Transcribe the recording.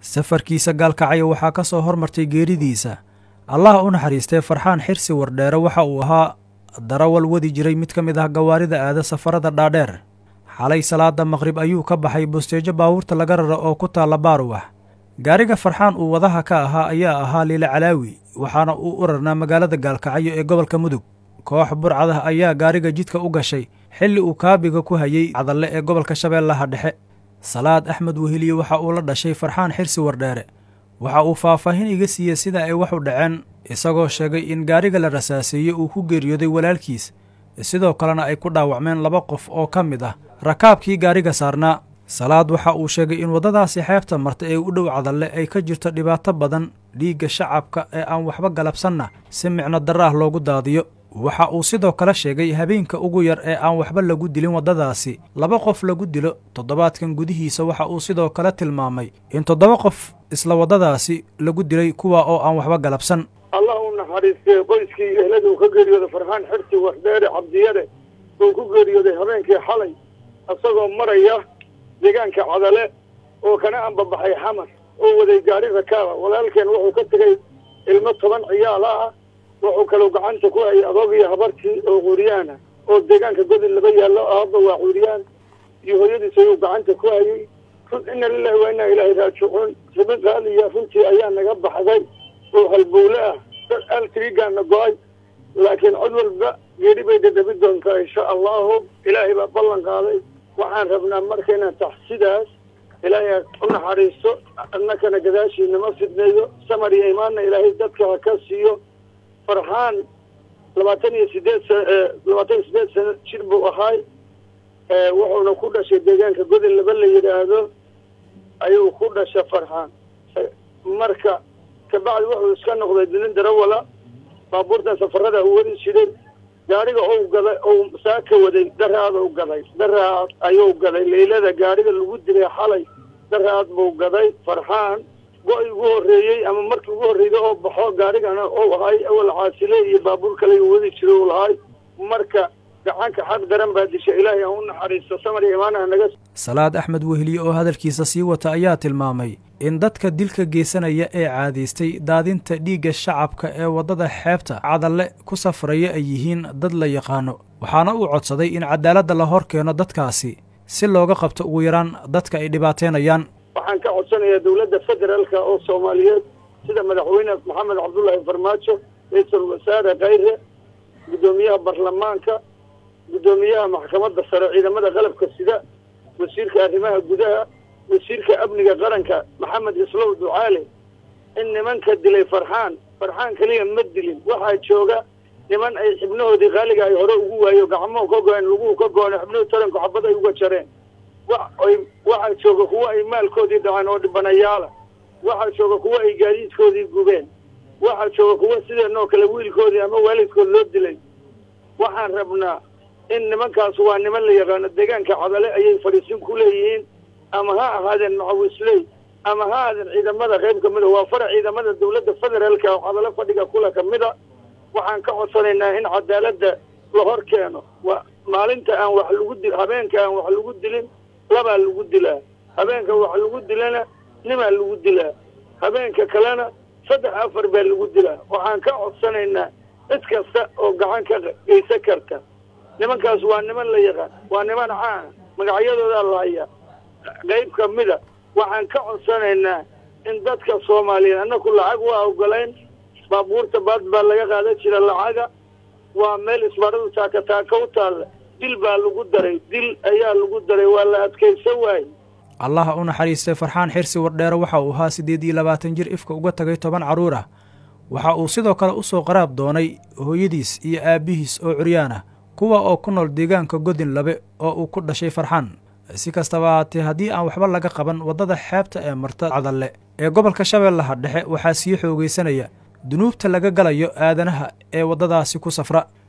safarkiisa gaalkacyo waxaa ka soo hormartay geeridiisa allaha u naxariistee farxaan xirsi wardheere waxa uu ahaa darawal wadi jiray mid ka mid ah gawaarida aada safarada dhaadheer xalay salaada maqrib ayuu ka baxay bosteejo baabuurta laga raro oo ku taalla baaruwax gaariga farxaan uu wadaha ka ahaa ayaa ahaa liile calaawi waxaana uu u rarnaa magaalada gaalkacyo ee gobolka mudug koox burcadah ayaa gaariga jidka u gashay xilli uu kaabiga ku hayey cadalle ee gobolka shabeellaha dhexe salaad axmed weheliye waxa uu la dhashay farxaan xirsi wardheere waxa uu faahfaahin iga siiyey sida ay wax u dhaceen isagoo sheegay in gaariga la rasaaseeyey uu ku geeriyooday walaalkiis sidoo kalena ay ku dhaawacmeen laba qof oo ka mid ah rakaabkii gaariga saarnaa salaad waxa uu sheegay in waddadaasi xeebta marta ee u dhow cadalle ay ka jirto dhibaato badan dhiigga shacabka ee aan waxba galabsanna si micno darra ah loogu daadiyo waxa uu sidoo kale sheegay habeenka ugu yar ee aan waxba lagu dilin waddadaasi laba qof lagu dilo toddobaadkan gudihiisa waxa uu sidoo kale tilmaamay in toddoba qof isla waddadaasi lagu dilay kuwa oo aan waxba galabsan allah u naxariistee qoyskii iyo ehlada uu ka geeriyooday farxaan xirsi wardheere cabdiyare uu ku geeriyooday habeenkii xalay isagoo maraya deegaanka cadale oo kana anbabaxay xamar oo waday gaari rakaaba walaalkeen wuxuu ka tegey ilmo toban ciyaala ah wuxuu kaloo gacanta ku hayay adoog iyo habartii oo cuuryaana oo deegaanka godin laba yaallo aaba waa cuuryaan iyo hooyadiis ayuu gacanta ku hayay ina lilahi waa inaa ilaahay raajicuun ribi qaaliya runtii ayaa naga baxday oo halbowle ah altrigaana go-ay laakiin cod walba geeri bay dhadhabi doontaa insha allahu ilaahay baa ballan qaaday waxaan rabnaa marka inaan taxsidaas ilaahay u naxariisto annakana gadaashiina ma fidneeyo samar iyo imaanna ilaahay dadka ha ka siiyo farxaan labaatan iyo sideed sa labaatan iyo sideed sano jir buu ahaay wuxuuna ku dhashay deegaanka godin laba la yidhaahdo ayuu ku dhasha farxaan marka kabacdi wuxuu iska noqday dilin darawala baabuurtan safarada u wadi jiray gaariga ou gaday ou saaka waday daraad u gaday daraad ayuu gaday leylada gaariga lagu dilay xalay daraad buu gaday farxaan go-i ugu horreeyey ama markii ugu horreeyday oo baxo gaarigana ou ahay awal caasile iyo baabuur kale u wadi jiray u lahay marka gacanka xaq daran baa disha ilaahay aan u naxariisto samar iyo imaanaha naga salaad axmed weheliye oo hadalkiisa sii wata ayaa tilmaamay in dadka dilka geysanaya ee caadaystay daadinta dhiigga shacabka ee waddada xeebta cadalle ku safraya ay yihiin dad la yaqaano waxaana uu codsaday in cadaaladda la hor keeno dadkaasi si looga qabto ugu yaraan dadka ay dhibaataynayaan waxaan ka codsanayaa dowladda federaalka oo soomaaliyeed sida madaxweyne maxamed cabdullaahi farmaajo ra-iisul wasaare khayre guddoomiyaha baarlamaanka guddoomiyaha maxkamadda sare ciidamada qalabka sida wasiirka arrimaha gudaha wasiirka amniga qaranka maxamed islow ducaale in nimanka dilay farxaan farxaan keliya ma dilin waxaa jooga niman ay xibnahoodii qaaliga ay hore ugu waayo gacmuhu ka go-een laguhu ka go-een xibnuhu taranku xabad ay uga jareen waay waxaa jooga kuwo ay maalkoodii dhaceen oo dhibanayaala waxaa jooga kuwo ay gaadiidkoodii gubeen waxaa jooga kuwo sideenoo kale wiilkoodii ama waalidkood loo dilay waxaan rabnaa in nimankaas waa niman la yaqaano deegaanka cadale ayay fadhiisin ku leeyihiin ama ha ahaadeen macawisley ama ha ahaadeen ciidamada qayb ka mida waa farac ciidamada dawladda federaalka oo cadale fadhiga kula ka mida waxaan ka codsanaynaa in cadaaladda la hor keeno wa maalinta aan wax lagu di habeenka aan wax lagu dilin labaa lagu dilaa habeenka wax lagu dilana nimaa lagu dilaa habeenka kalena saddex afar baa lagu dilaa waxaan ka codsanaynaa cid kasta oo gacan ka geysan karta nimankaas waa niman la yaqaan waa niman caana magacyadoodaa la hayaa qayb ka mida waxaan ka codsanaynaa in dadka soomaaliyeed annaku lacag waa ogolayn baabuurta baad baa laga qaadan jira lacaga waa meel isbaaradu taaka taaka u taalla dil baa lagu daray dil ayaa lagu daray waa la adkaysan waaye allaha u naxariistay farxaan xirsi wardheere waxa uu ahaa siddeed iyo labaatan jir ifka uga tagay toban carruur ah waxa uu sidoo kale u soo qaraab doonay hooyadiis iyo aabbihiis oo curyaan ah kuwa oo ku nool deegaanka godin labe oo uu ku dhashay farxaan si kastaba ahaatee haddii aan waxba laga qaban waddada xeebta ee marta cadalle ee gobolka shabeellaha dhexe waxaa sii xoogaysanaya dunuubta laga galayo aadanaha ee waddadaasi ku safra